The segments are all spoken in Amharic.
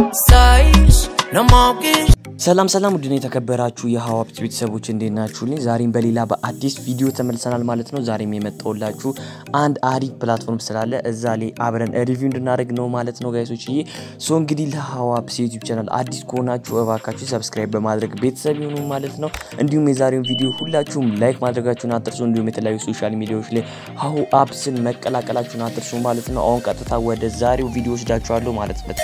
Sais, no more kiss. ሰላም ሰላም ውድን የተከበራችሁ የሀዋብት ቤተሰቦች እንዴት ናችሁልኝ? ዛሬም በሌላ በአዲስ ቪዲዮ ተመልሰናል ማለት ነው። ዛሬም የመጣሁላችሁ አንድ አሪፍ ፕላትፎርም ስላለ እዛ ላይ አብረን ሪቪው እንድናደርግ ነው ማለት ነው ጋይሶች ዬ ሶ እንግዲህ ለሀዋብት ዩቲዩብ ቻናል አዲስ ከሆናችሁ እባካችሁ ሰብስክራይብ በማድረግ ቤተሰብ ይሁኑ ማለት ነው። እንዲሁም የዛሬውን ቪዲዮ ሁላችሁም ላይክ ማድረጋችሁን አትርሱ። እንዲሁም የተለያዩ ሶሻል ሚዲያዎች ላይ ሀሁ አፕስን መቀላቀላችሁን አትርሱ ማለት ነው። አሁን ቀጥታ ወደ ዛሬው ቪዲዮ ወስዳችኋለሁ ማለት ነው።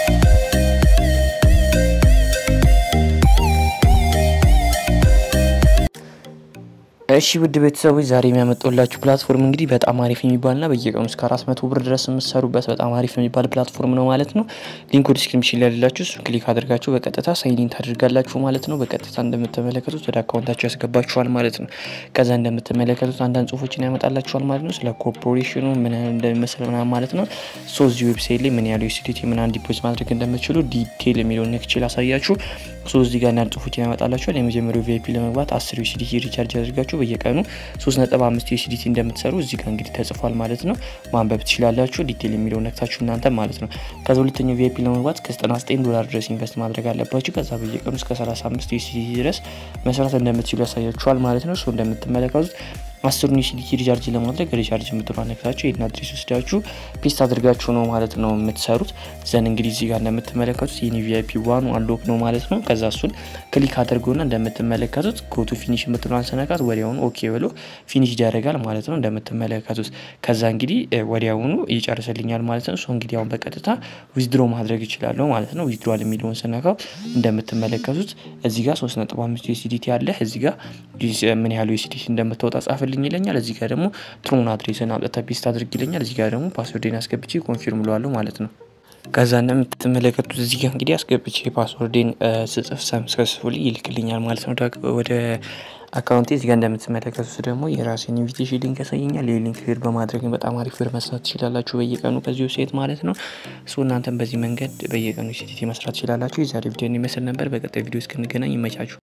እሺ ውድ ቤተሰቦች ዛሬ የሚያመጣላችሁ ፕላትፎርም እንግዲህ በጣም አሪፍ የሚባልና በየቀኑ እስከ አራት መቶ ብር ድረስ የምትሰሩበት በጣም አሪፍ የሚባል ፕላትፎርም ነው ማለት ነው። ሊንኩ ዲስክሪፕሽን ላይ ያላችሁ እሱ ክሊክ አድርጋችሁ በቀጥታ ሳይኒን ታደርጋላችሁ ማለት ነው። በቀጥታ እንደምትመለከቱት ወደ አካውንታችሁ ያስገባችኋል ማለት ነው። ከዛ እንደምትመለከቱት አንዳንድ ጽሁፎችን ያመጣላችኋል ማለት ነው። ስለ ኮርፖሬሽኑ ምን ያህል እንደሚመስል ምናምን ማለት ነው። ሶ እዚህ ዌብሳይት ላይ ምን ያህል ዩሲዲቲ ምን ያህል ዲፖዚት ማድረግ እንደምትችሉ ዲቴል የሚለውን ነክችል አሳያችሁ። ሶ እዚህ ጋር አንዳንድ ጽሁፎችን ያመጣላችኋል። የመጀመሪያው ቪአይፒ ለመግባት አስር ዩሲዲቲ ሪቻርጅ አድርጋችሁ በየቀኑ 3.5 ዩሲዲቲ እንደምትሰሩ እዚህ ጋር እንግዲህ ተጽፏል ማለት ነው። ማንበብ ትችላላችሁ። ዲቴል የሚለው ነክታችሁ እናንተ ማለት ነው። ከዛ ሁለተኛው ቪአይፒ ለመግባት ከ99 ዶላር ድረስ ኢንቨስት ማድረግ አለባችሁ። ከዛ በየቀኑ እስከ 35 ዩሲዲቲ ድረስ መስራት እንደምትችሉ ያሳያችኋል ማለት ነው። ሶ እንደምትመለከቱት አስሩን ዩሲዲቲ ሪቻርጅ ለማድረግ ሪቻርጅ የምትሉ ነክታችሁ ይህን አድሬስ ወስዳችሁ ፔስት አድርጋችሁ ነው ማለት ነው የምትሰሩት። ዘን እንግዲህ እዚህ ጋር እንደምትመለከቱት ይህን ቪአይፒ ዋኑ አንሎክ ነው ማለት ነው። ከዛ እሱን ክሊክ አድርገውና እንደምትመለከቱት ጎቱ ፊኒሽ የምትለዋን ስነካት ወዲያውኑ ኦኬ ብሎ ፊኒሽ ያደርጋል ማለት ነው እንደምትመለከቱት። ከዛ እንግዲህ ወዲያውኑ ይጨርስልኛል ማለት ነው። እንግዲህ አሁን በቀጥታ ዊዝድሮ ማድረግ ይችላለሁ ማለት ነው። ዊዝድሮል የሚለውን ስነካው እንደምትመለከቱት እዚህ ጋር 3.5 ዩሲዲቲ አለ። እዚህ ጋር ምን ያህል ዩሲዲቲ እንደምታወጣ ጻፍልኝ ይለኛል። እዚህ ጋር ደግሞ ትሩን አድሬስን አምጥተህ ፔስት አድርግ ይለኛል። እዚህ ጋር ደግሞ ፓስወርዴን አስገብቼ ኮንፊርም ለዋለሁ ማለት ነው። ከዛ እንደምትመለከቱት እዚህ ጋር እንግዲህ አስገብቼ ፓስወርዴን ስጽፍ ሰክሰስፉሊ ይልክልኛል ማለት ነው ወደ አካውንቴ። እዚህ ጋር እንደምትመለከቱት ደግሞ የራሴን ኢንቪቴሽን ሊንክ ያሳየኛል። ይህ ሊንክ ሄድ በማድረግ በጣም አሪፍ ብር መስራት ትችላላችሁ በየቀኑ ከዚህ ዌብሳይት ማለት ነው። እሱ እናንተም በዚህ መንገድ በየቀኑ ሲቲቲ መስራት ትችላላችሁ። የዛሬ ቪዲዮ ይመስል ነበር። በቀጣይ ቪዲዮ እስክንገናኝ ይመቻችሁ።